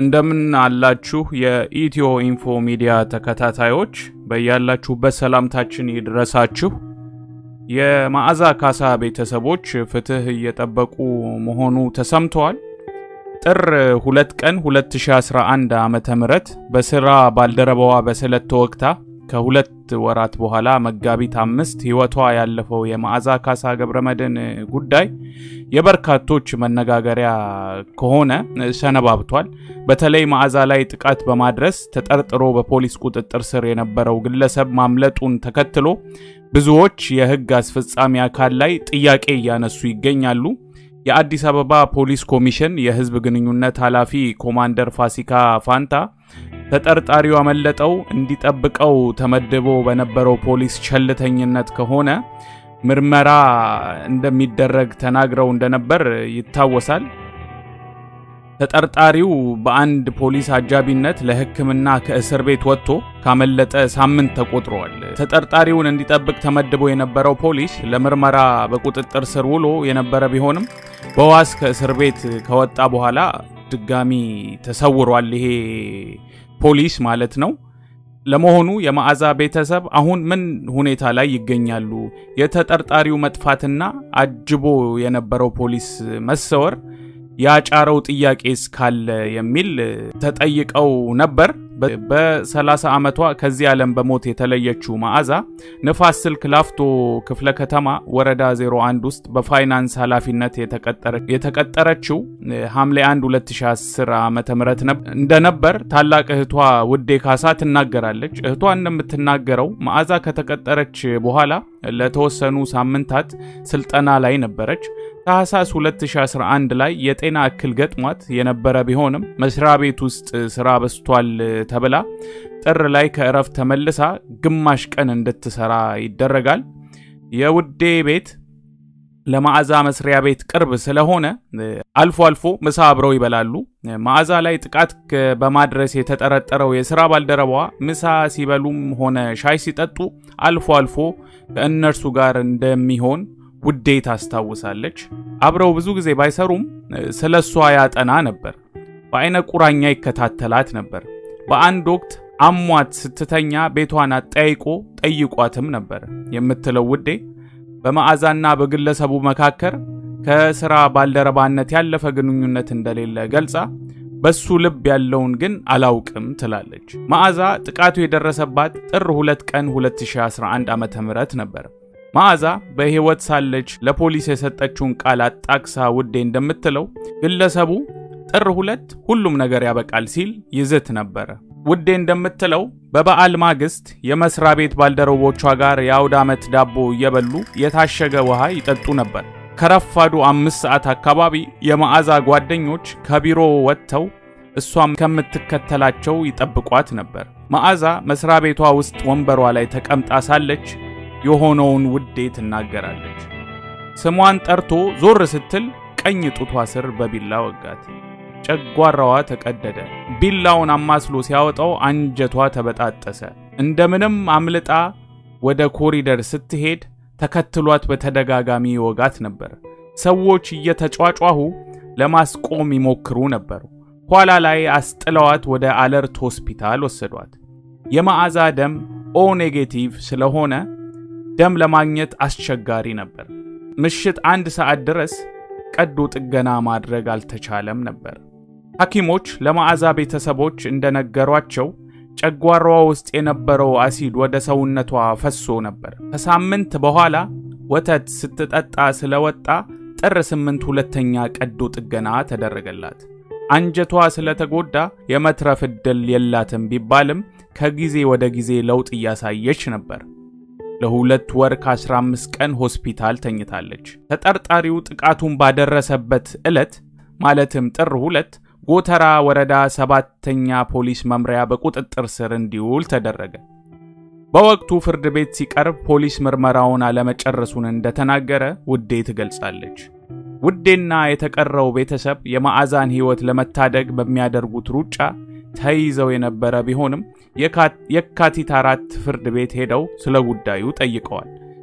እንደምን አላችሁ የኢትዮ ኢንፎ ሚዲያ ተከታታዮች፣ በያላችሁበት ሰላምታችን ይድረሳችሁ። የመዓዛ ካሳ ቤተሰቦች ፍትህ እየጠበቁ መሆኑ ተሰምተዋል። ጥር 2 ቀን 2011 ዓ ም በስራ ባልደረባዋ በስለት ተወግታ ከሁለት ወራት በኋላ መጋቢት አምስት ህይወቷ ያለፈው የመዓዛ ካሳ ገብረመድህን ጉዳይ የበርካቶች መነጋገሪያ ከሆነ ሰነባብቷል። በተለይ መዓዛ ላይ ጥቃት በማድረስ ተጠርጥሮ በፖሊስ ቁጥጥር ስር የነበረው ግለሰብ ማምለጡን ተከትሎ ብዙዎች የህግ አስፈጻሚ አካል ላይ ጥያቄ እያነሱ ይገኛሉ። የአዲስ አበባ ፖሊስ ኮሚሽን የህዝብ ግንኙነት ኃላፊ ኮማንደር ፋሲካ ፋንታ ተጠርጣሪው ያመለጠው እንዲጠብቀው ተመድቦ በነበረው ፖሊስ ቸልተኝነት ከሆነ ምርመራ እንደሚደረግ ተናግረው እንደነበር ይታወሳል። ተጠርጣሪው በአንድ ፖሊስ አጃቢነት ለሕክምና ከእስር ቤት ወጥቶ ካመለጠ ሳምንት ተቆጥሯል። ተጠርጣሪውን እንዲጠብቅ ተመድቦ የነበረው ፖሊስ ለምርመራ በቁጥጥር ስር ውሎ የነበረ ቢሆንም በዋስ ከእስር ቤት ከወጣ በኋላ ድጋሚ ተሰውሯል። ይሄ ፖሊስ ማለት ነው። ለመሆኑ የመዓዛ ቤተሰብ አሁን ምን ሁኔታ ላይ ይገኛሉ? የተጠርጣሪው መጥፋትና አጅቦ የነበረው ፖሊስ መሰወር ያጫረው ጥያቄ እስካለ የሚል ተጠይቀው ነበር። በ30 ዓመቷ ከዚህ ዓለም በሞት የተለየችው መዓዛ ንፋስ ስልክ ላፍቶ ክፍለ ከተማ ወረዳ 01 ውስጥ በፋይናንስ ኃላፊነት የተቀጠረችው ሐምሌ 1 2010 ዓ ም እንደነበር ታላቅ እህቷ ውዴ ካሳ ትናገራለች። እህቷ እንደምትናገረው መዓዛ ከተቀጠረች በኋላ ለተወሰኑ ሳምንታት ስልጠና ላይ ነበረች። ታህሳስ 2011 ላይ የጤና እክል ገጥሟት የነበረ ቢሆንም መስሪያ ቤት ውስጥ ስራ በስቷል ተብላ ጥር ላይ ከእረፍት ተመልሳ ግማሽ ቀን እንድትሰራ ይደረጋል። የውዴ ቤት ለመዓዛ መስሪያ ቤት ቅርብ ስለሆነ አልፎ አልፎ ምሳ አብረው ይበላሉ። መዓዛ ላይ ጥቃት በማድረስ የተጠረጠረው የስራ ባልደረባዋ ምሳ ሲበሉም ሆነ ሻይ ሲጠጡ አልፎ አልፎ ከእነርሱ ጋር እንደሚሆን ውዴ ታስታውሳለች። አብረው ብዙ ጊዜ ባይሰሩም ስለ እሷ ያጠና ነበር። በአይነ ቁራኛ ይከታተላት ነበር። በአንድ ወቅት አሟት ስትተኛ ቤቷን አጠያይቆ ጠይቋትም ነበር የምትለው ውዴ በመዓዛና በግለሰቡ መካከል ከስራ ባልደረባነት ያለፈ ግንኙነት እንደሌለ ገልጻ በሱ ልብ ያለውን ግን አላውቅም ትላለች። መዓዛ ጥቃቱ የደረሰባት ጥር 2 ቀን 2011 ዓ ም ነበር። መዓዛ በሕይወት ሳለች ለፖሊስ የሰጠችውን ቃል አጣቅሳ ውዴ እንደምትለው ግለሰቡ ጥር ሁለት ሁሉም ነገር ያበቃል ሲል ይዝት ነበረ። ውዴ እንደምትለው በበዓል ማግስት የመስሪያ ቤት ባልደረቦቿ ጋር የአውደ ዓመት ዳቦ እየበሉ የታሸገ ውሃ ይጠጡ ነበር። ከረፋዱ አምስት ሰዓት አካባቢ የመዓዛ ጓደኞች ከቢሮ ወጥተው እሷም ከምትከተላቸው ይጠብቋት ነበር። መዓዛ መስሪያ ቤቷ ውስጥ ወንበሯ ላይ ተቀምጣ ሳለች የሆነውን ውዴ ትናገራለች። ስሟን ጠርቶ ዞር ስትል ቀኝ ጡቷ ስር በቢላ ወጋት። ጨጓራዋ ተቀደደ። ቢላውን አማስሎ ሲያወጣው አንጀቷ ተበጣጠሰ። እንደምንም አምልጣ ወደ ኮሪደር ስትሄድ ተከትሏት በተደጋጋሚ ይወጋት ነበር። ሰዎች እየተጫጫሁ ለማስቆም ይሞክሩ ነበር። ኋላ ላይ አስጥለዋት ወደ አለርት ሆስፒታል ወሰዷት። የመዓዛ ደም ኦ ኔጌቲቭ ስለሆነ ደም ለማግኘት አስቸጋሪ ነበር። ምሽት አንድ ሰዓት ድረስ ቀዶ ጥገና ማድረግ አልተቻለም ነበር። ሐኪሞች ለመዓዛ ቤተሰቦች እንደነገሯቸው ጨጓራዋ ውስጥ የነበረው አሲድ ወደ ሰውነቷ ፈሶ ነበር። ከሳምንት በኋላ ወተት ስትጠጣ ስለወጣ ጥር ስምንት ሁለተኛ ቀዶ ጥገና ተደረገላት። አንጀቷ ስለተጎዳ የመትረፍ ዕድል የላትም ቢባልም ከጊዜ ወደ ጊዜ ለውጥ እያሳየች ነበር። ለሁለት ወር ከ15 ቀን ሆስፒታል ተኝታለች። ተጠርጣሪው ጥቃቱን ባደረሰበት ዕለት ማለትም ጥር ሁለት ጎተራ ወረዳ ሰባተኛ ፖሊስ መምሪያ በቁጥጥር ስር እንዲውል ተደረገ። በወቅቱ ፍርድ ቤት ሲቀርብ ፖሊስ ምርመራውን አለመጨረሱን እንደተናገረ ውዴ ትገልጻለች። ውዴና የተቀረው ቤተሰብ የመዓዛን ሕይወት ለመታደግ በሚያደርጉት ሩጫ ተይዘው የነበረ ቢሆንም የካቲት አራት ፍርድ ቤት ሄደው ስለ ጉዳዩ ጠይቀዋል።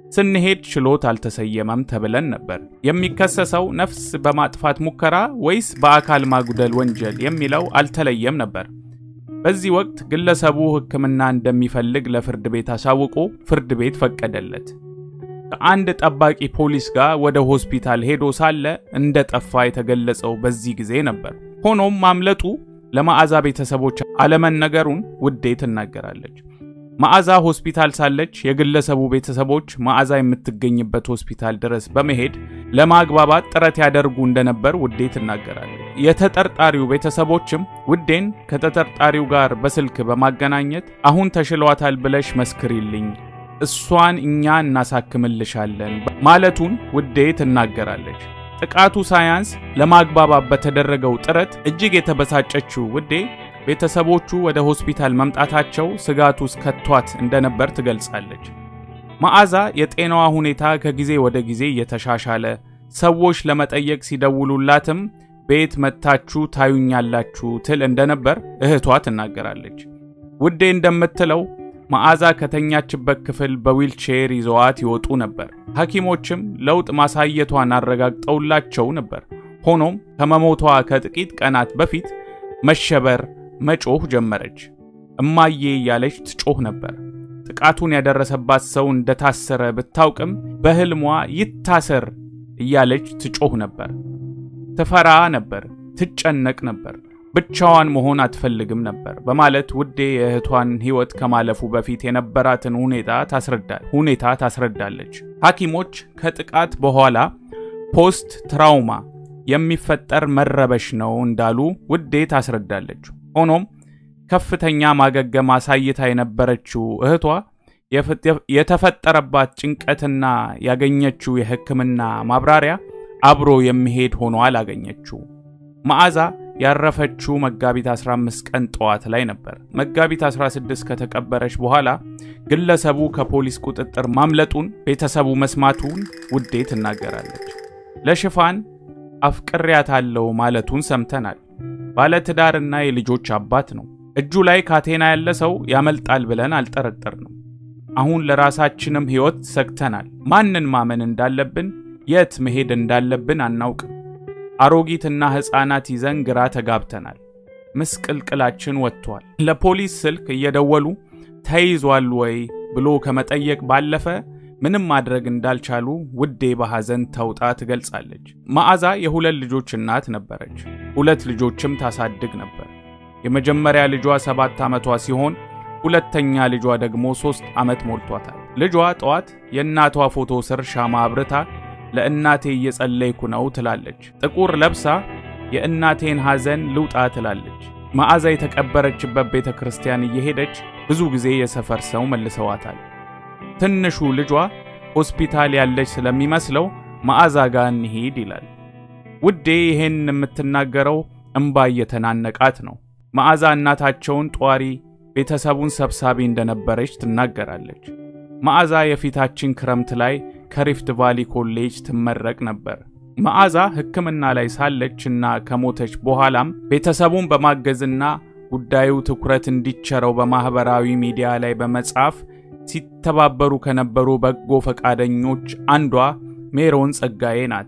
ስንሄድ ችሎት አልተሰየመም ተብለን ነበር። የሚከሰሰው ነፍስ በማጥፋት ሙከራ ወይስ በአካል ማጉደል ወንጀል የሚለው አልተለየም ነበር። በዚህ ወቅት ግለሰቡ ሕክምና እንደሚፈልግ ለፍርድ ቤት አሳውቆ ፍርድ ቤት ፈቀደለት። ከአንድ ጠባቂ ፖሊስ ጋር ወደ ሆስፒታል ሄዶ ሳለ እንደጠፋ የተገለጸው በዚህ ጊዜ ነበር። ሆኖም ማምለጡ ለመዓዛ ቤተሰቦች አለመነገሩን ውዴ ትናገራለች። መዓዛ ሆስፒታል ሳለች የግለሰቡ ቤተሰቦች መዓዛ የምትገኝበት ሆስፒታል ድረስ በመሄድ ለማግባባት ጥረት ያደርጉ እንደነበር ውዴ ትናገራለች። የተጠርጣሪው ቤተሰቦችም ውዴን ከተጠርጣሪው ጋር በስልክ በማገናኘት አሁን ተሽሏታል ብለሽ መስክሪልኝ፣ እሷን እኛ እናሳክምልሻለን ማለቱን ውዴ ትናገራለች። ጥቃቱ ሳያንስ ለማግባባት በተደረገው ጥረት እጅግ የተበሳጨችው ውዴ ቤተሰቦቹ ወደ ሆስፒታል መምጣታቸው ስጋት ውስጥ ከቷት እንደነበር ትገልጻለች። መዓዛ የጤናዋ ሁኔታ ከጊዜ ወደ ጊዜ እየተሻሻለ ሰዎች ለመጠየቅ ሲደውሉላትም ቤት መጥታችሁ ታዩኛላችሁ ትል እንደነበር እህቷ ትናገራለች። ውዴ እንደምትለው መዓዛ ከተኛችበት ክፍል በዊልቼር ይዘዋት ይወጡ ነበር። ሐኪሞችም ለውጥ ማሳየቷን አረጋግጠውላቸው ነበር። ሆኖም ከመሞቷ ከጥቂት ቀናት በፊት መሸበር መጮህ ጀመረች። እማዬ እያለች ትጮህ ነበር። ጥቃቱን ያደረሰባት ሰው እንደታሰረ ብታውቅም በሕልሟ ይታሰር እያለች ትጮህ ነበር። ትፈራ ነበር፣ ትጨነቅ ነበር፣ ብቻዋን መሆን አትፈልግም ነበር በማለት ውዴ የእህቷን ሕይወት ከማለፉ በፊት የነበራትን ሁኔታ ታስረዳል ሁኔታ ታስረዳለች። ሐኪሞች ከጥቃት በኋላ ፖስት ትራውማ የሚፈጠር መረበሽ ነው እንዳሉ ውዴ ታስረዳለች። ሆኖም ከፍተኛ ማገገም አሳይታ የነበረችው እህቷ የተፈጠረባት ጭንቀትና ያገኘችው የሕክምና ማብራሪያ አብሮ የሚሄድ ሆኖ አላገኘችው። መዓዛ ያረፈችው መጋቢት 15 ቀን ጠዋት ላይ ነበር። መጋቢት 16 ከተቀበረች በኋላ ግለሰቡ ከፖሊስ ቁጥጥር ማምለጡን ቤተሰቡ መስማቱን ውዴ ትናገራለች። ለሽፋን አፍቅሬያታለሁ ማለቱን ሰምተናል። ባለትዳርና የልጆች አባት ነው። እጁ ላይ ካቴና ያለ ሰው ያመልጣል ብለን አልጠረጠርንም። አሁን ለራሳችንም ሕይወት ሰግተናል። ማንን ማመን እንዳለብን፣ የት መሄድ እንዳለብን አናውቅም። አሮጊትና ሕፃናት ይዘን ግራ ተጋብተናል። ምስቅልቅላችን ወጥቷል። ለፖሊስ ስልክ እየደወሉ ተይዟል ወይ ብሎ ከመጠየቅ ባለፈ ምንም ማድረግ እንዳልቻሉ ውዴ በሐዘን ተውጣ ትገልጻለች። መዓዛ የሁለት ልጆች እናት ነበረች። ሁለት ልጆችም ታሳድግ ነበር። የመጀመሪያ ልጇ ሰባት ዓመቷ ሲሆን ሁለተኛ ልጇ ደግሞ ሦስት ዓመት ሞልቷታል። ልጇ ጠዋት የእናቷ ፎቶ ስር ሻማ አብርታ ለእናቴ እየጸለይኩ ነው ትላለች። ጥቁር ለብሳ የእናቴን ሐዘን ልውጣ ትላለች። መዓዛ የተቀበረችበት ቤተ ክርስቲያን እየሄደች ብዙ ጊዜ የሰፈር ሰው መልሰዋታል። ትንሹ ልጇ ሆስፒታል ያለች ስለሚመስለው መዓዛ ጋር እንሂድ ይላል። ውዴ ይሄን የምትናገረው እምባ እየተናነቃት ነው። መዓዛ እናታቸውን ጧሪ፣ ቤተሰቡን ሰብሳቢ እንደነበረች ትናገራለች። መዓዛ የፊታችን ክረምት ላይ ከሪፍት ቫሊ ኮሌጅ ትመረቅ ነበር። መዓዛ ሕክምና ላይ ሳለች እና ከሞተች በኋላም ቤተሰቡን በማገዝና ጉዳዩ ትኩረት እንዲቸረው በማኅበራዊ ሚዲያ ላይ በመጻፍ ሲተባበሩ ከነበሩ በጎ ፈቃደኞች አንዷ ሜሮን ጸጋዬ ናት።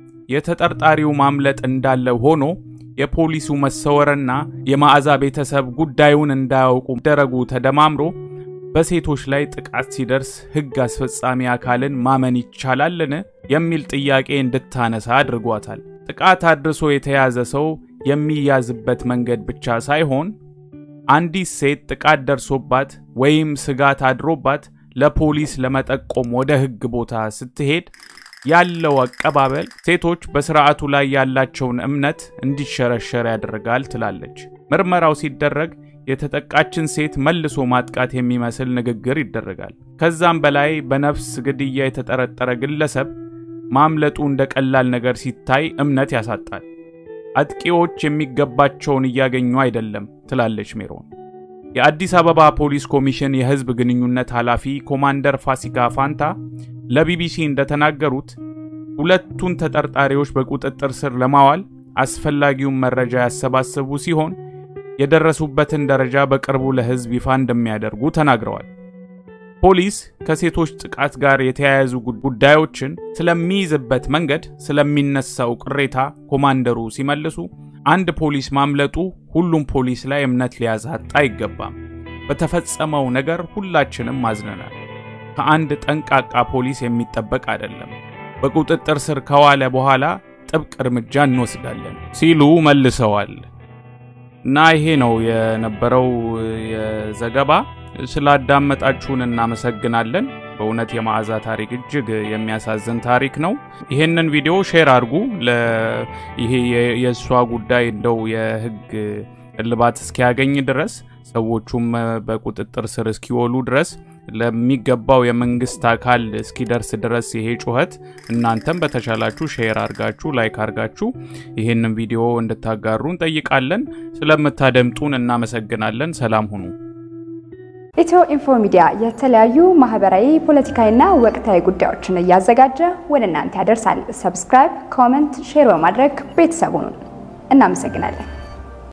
የተጠርጣሪው ማምለጥ እንዳለ ሆኖ የፖሊሱ መሰወርና የመዓዛ ቤተሰብ ጉዳዩን እንዳያውቁ መደረጉ ተደማምሮ በሴቶች ላይ ጥቃት ሲደርስ ሕግ አስፈጻሚ አካልን ማመን ይቻላልን የሚል ጥያቄ እንድታነሳ አድርጓታል። ጥቃት አድርሶ የተያዘ ሰው የሚያዝበት መንገድ ብቻ ሳይሆን አንዲት ሴት ጥቃት ደርሶባት ወይም ስጋት አድሮባት ለፖሊስ ለመጠቆም ወደ ሕግ ቦታ ስትሄድ ያለው አቀባበል ሴቶች በስርዓቱ ላይ ያላቸውን እምነት እንዲሸረሸር ያደርጋል ትላለች። ምርመራው ሲደረግ የተጠቃችን ሴት መልሶ ማጥቃት የሚመስል ንግግር ይደረጋል። ከዛም በላይ በነፍስ ግድያ የተጠረጠረ ግለሰብ ማምለጡ እንደ ቀላል ነገር ሲታይ እምነት ያሳጣል። አጥቂዎች የሚገባቸውን እያገኙ አይደለም ትላለች ሜሮን። የአዲስ አበባ ፖሊስ ኮሚሽን የሕዝብ ግንኙነት ኃላፊ ኮማንደር ፋሲካ ፋንታ ለቢቢሲ እንደተናገሩት ሁለቱን ተጠርጣሪዎች በቁጥጥር ስር ለማዋል አስፈላጊውን መረጃ ያሰባሰቡ ሲሆን የደረሱበትን ደረጃ በቅርቡ ለሕዝብ ይፋ እንደሚያደርጉ ተናግረዋል። ፖሊስ ከሴቶች ጥቃት ጋር የተያያዙ ጉዳዮችን ስለሚይዝበት መንገድ ስለሚነሳው ቅሬታ ኮማንደሩ ሲመልሱ አንድ ፖሊስ ማምለጡ ሁሉም ፖሊስ ላይ እምነት ሊያሳጣ አይገባም። በተፈጸመው ነገር ሁላችንም አዝነናል። ከአንድ ጠንቃቃ ፖሊስ የሚጠበቅ አይደለም። በቁጥጥር ስር ከዋለ በኋላ ጥብቅ እርምጃ እንወስዳለን ሲሉ መልሰዋል። እና ይሄ ነው የነበረው የዘገባ። ስላዳመጣችሁን እናመሰግናለን። በእውነት የመዓዛ ታሪክ እጅግ የሚያሳዝን ታሪክ ነው። ይሄንን ቪዲዮ ሼር አድርጉ። ይሄ የእሷ ጉዳይ እንደው የህግ እልባት እስኪያገኝ ድረስ ሰዎቹም በቁጥጥር ስር እስኪወሉ ድረስ ለሚገባው የመንግስት አካል እስኪደርስ ድረስ ይሄ ጩኸት እናንተም በተቻላችሁ ሼር አርጋችሁ ላይክ አርጋችሁ ይህንን ቪዲዮ እንድታጋሩ እንጠይቃለን። ስለምታደምጡን እናመሰግናለን። ሰላም ሁኑ። ኢትዮ ኢንፎ ሚዲያ የተለያዩ ማህበራዊ፣ ፖለቲካዊና ወቅታዊ ጉዳዮችን እያዘጋጀ ወደ እናንተ ያደርሳል። ሰብስክራይብ፣ ኮመንት፣ ሼር በማድረግ ቤተሰቡን እናመሰግናለን።